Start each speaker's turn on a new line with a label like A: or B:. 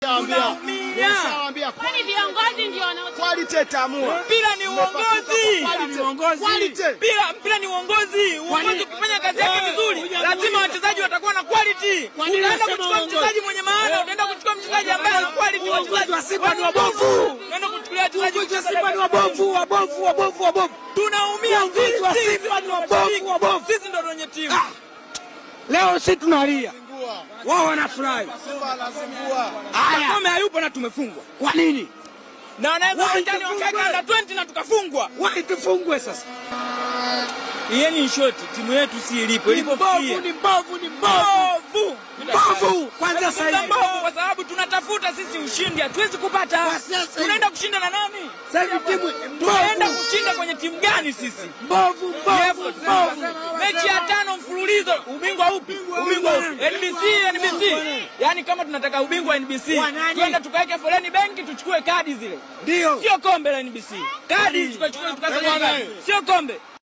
A: Nimeshawaambia.
B: Tunaumia.
A: Nimeshawaambia
C: Kwani viongozi ndio wanao
A: quality itaamua.
B: Mpira ni uongozi.
A: Quality. Quality.
B: Mpira mpira ni uongozi. Uongozi ukifanya kazi yake vizuri, lazima wachezaji watakuwa na quality. Unaenda kuchukua mchezaji mwenye maana, unaenda kuchukua mchezaji ambaye ana quality. Wachezaji wa Simba ni wabovu. Unaenda kuchukulia wachezaji wa Simba ni wabovu, wabovu, wabovu, wabovu. Tunaumia sisi wa Simba ni wabovu, wabovu. Sisi ndio wenye timu.
D: Leo sisi tunalia, wao wanafurahi.
A: Simba anazingua.
D: Haya,
B: Kama hayupo na tumefungwa.
D: kwa nini
B: Na wanaweza
D: Why
B: uwanjani
D: tufungwe?
B: wakaweka under 20 na tukafungwa.
D: wai tufungwe sasa?
B: Yeni in short, timu yetu si ilipo,
D: Ni mbovu,
B: ilipofikia.
D: ni mbovu, ni mbovu,
B: Mbovu.
D: mbovu. Kwanza sasa
B: Tunazungumza
D: hivi
B: mbovu kwa sababu tunatafuta sisi ushindi, hatuwezi kupata.
D: Kwa sasa hivi.
B: Tunaenda kushinda na nani?
D: sasa hivi timu
B: Tunaenda
D: mbovu,
B: kushinda kwenye timu gani sisi?
D: mbovu, mbovu, mbovu.
B: Mechi ya tano mfululizo, ubingwa upi? Ubingwa upi? NBC, NBC. Yaani kama tunataka ubingwa NBC,
D: Wa nani?
B: twende tukaweke foleni benki tuchukue kadi zile.
D: Ndio
B: Sio kombe la NBC. Kadi tukachukue tukasema kadi. Sio kombe.